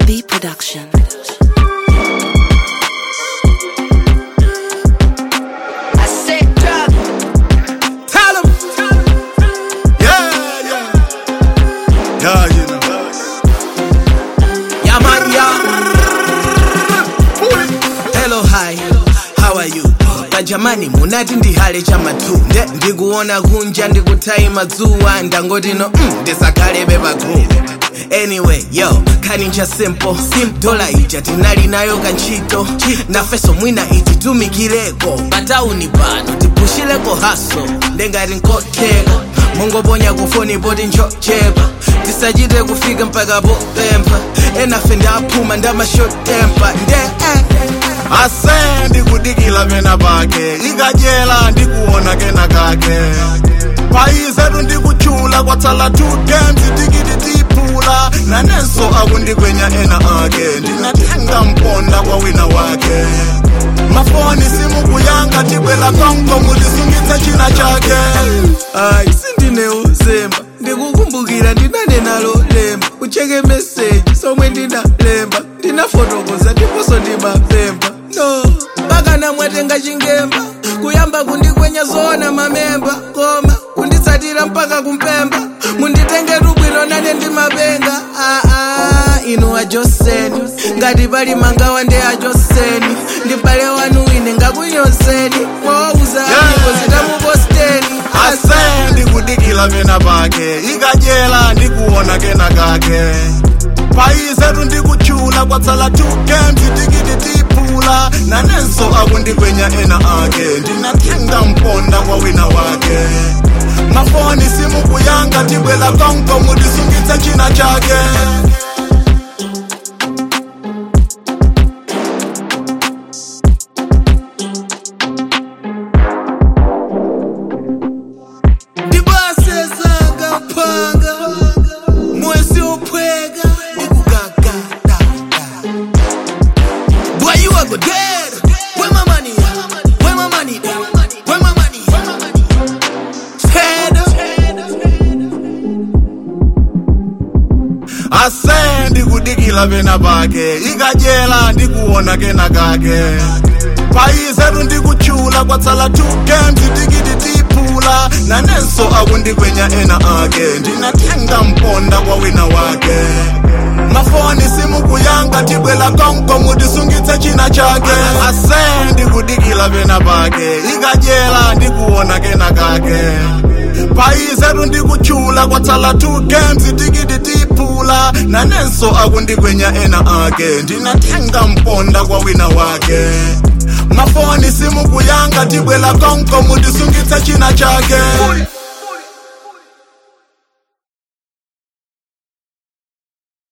B Production. I said drop. Tell 'em. Yeah, yeah. Yeah, you know. Yeah, man, yeah. Hello, hi. How are you? Jamani munati ndihale chamatu nde ndikuona kunja ndikutai madzuwa ndangoti no mm, ndisakhale pagulu anyway yo khaninja simple sim dola ija tinali nayo kantchito nafeso mwina ititumikireko patauni pano tipushireko haso ndengati nkotheka mungoponya kufoni poti nchochepa tisachite kufika mpaka popempha enafe ndaphuma ndamashotempa nde eh. ase ndikudikila pena pake ikachela ndikuona kena kake payizetu ndikuchula kwatsala two games tikiti tiphula nanenso akundikwenya ena ake ndinatenga mponda kwa wina wake mafoni simukuyanga tibwela konko mutisungitse china chake ayi sindine uzemba ndikukumbukira ndinanenalo lemba ucheke meseji somwe ndinalemba ndinafotokoza ndiponso ndimapemba no mpaka mwatenga chingemba kuyamba kundikwenya zoona mamemba koma kunditsatira mpaka kumpemba munditengetu bwino nane ndimapenga aa inu ajoseni ngati pali mangawa ndi ajoseni ndibale wanu ine ngakunyozeni mwawauza amigo zitamuposteni ase ndikudikila pena pake ikachela ndikuona kena kake payizetu ndikuchula kwatsala two games tikiti tiphula nanenso akundikwenya ena ake ndinatenga mponda kwa wina wake mafoni simukuyanga tibwela konko mutisungitse china chake ndibasezanga mphanga mwezi ophweka ndikugagada Boy, you are go dead. Where my money? at? Where my money? at? Where my money? Head ase ndikudikila pena pake ikachela ndikuona kena kake payizetu ndikuchula kwatsala two games tikiti tiphula nanenso akundikwenya ena ake ndinatenga mponda kwa wina wake mafoni simukuyanga tibwela konko mutisungitse china chake ase ndikudikila pena pake ikachela ndikuona kena kake payizetu ndikuchula kwatsala two games tikiti tiphula nanenso akundikwenya ena ake ndinatenga mponda kwa wina wake mafoni simukuyanga tibwela konko mutisungitse china chake